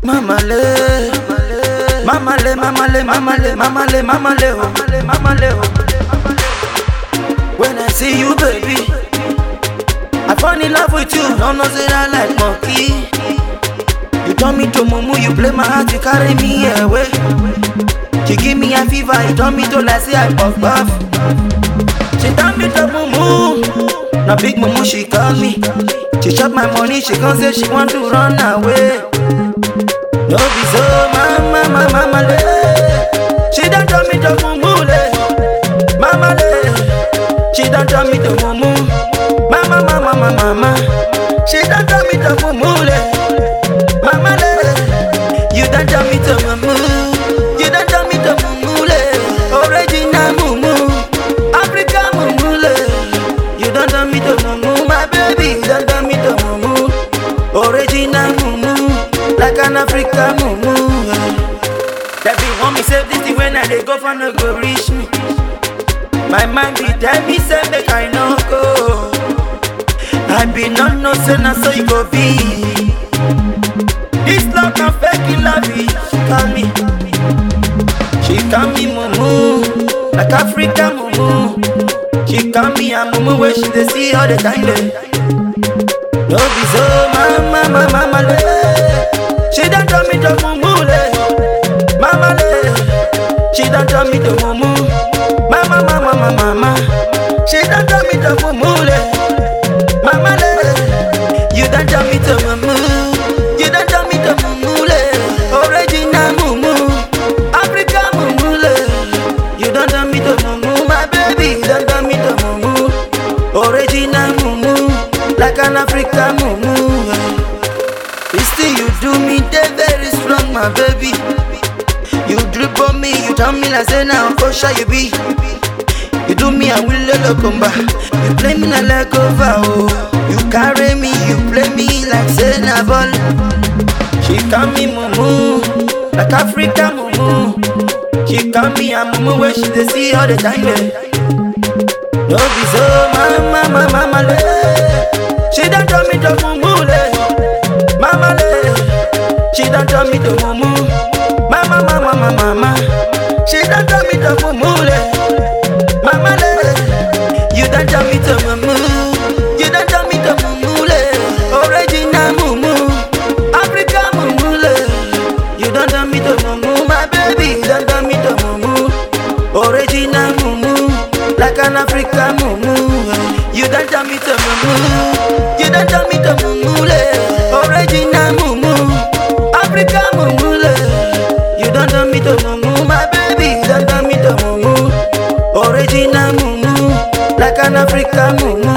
Mama le, mama le, mama le, mama le, mama le, mama le, oh, mama le, oh. When I see you, baby, I fall in love with you. No, no, say I like monkey. You turn me to mumu, you play my heart, you carry me away. She give me a fever, you turn me to like say I puff puff. She turn me to mumu, now big mumu she call me. She chop my money, she come say she want to run away. No be so, mama, mama, mama le. She done turn me to mumu le, mama le. She done turn me to mumu, mama, mama, mama, mama. She done turn me to mumu le, mama le. You done turn me to mumu, you done turn me to mumu le. Original mumu, Africa mumu le. You done turn me to mumu, my baby. You done turn me to mumu, original mumu, like an African mumu. That be want me save this thing when I dey go for no go reach me. My mind be tell me say make I no go. I be not no say na so you go be. This love can fake it love it. She call me, she call me mumu, like African mumu. She call me a mumu where she dey see all the time. Day. No be so, mama, mama, mama le. She done turn me to mumu le, mama le. She done turn me to mumu, mama, mama, mama, mama. She done turn me to mumu le, mama le. You done turn me to mumu, you done turn me to mumu le. Original mumu, Africa mumu le. You done turn me to mumu, my baby. You done turn me to mumu, original mumu, like an African mumu. It's still you do me, they very strong, my baby. You drip on me, you tell me like say now for sure you be. You do me and will let come back. You play me like leg over, oh. You carry me, you play me like say na ball. She call me mumu, like Africa mumu. She call me a mumu where she dey see all the time. Eh. No be so, mama, mama, mama le. She done turn me to mumu le, mama le. She done turn me to mumu, mama, mama, mama, mama. She done turn me to mumu le, mama le. You done turn me to mumu, you done turn me to mumu le. Original mumu, Africa mumu le. You done turn me to mumu, my baby. You done turn me to mumu, original mumu, like an African mumu. You done turn me to mumu, you done turn me to mumu le. Original mumu, Africa mumu le. You done turn me to mumu, my baby. You done turn me to mumu, original mumu, like an African mumu.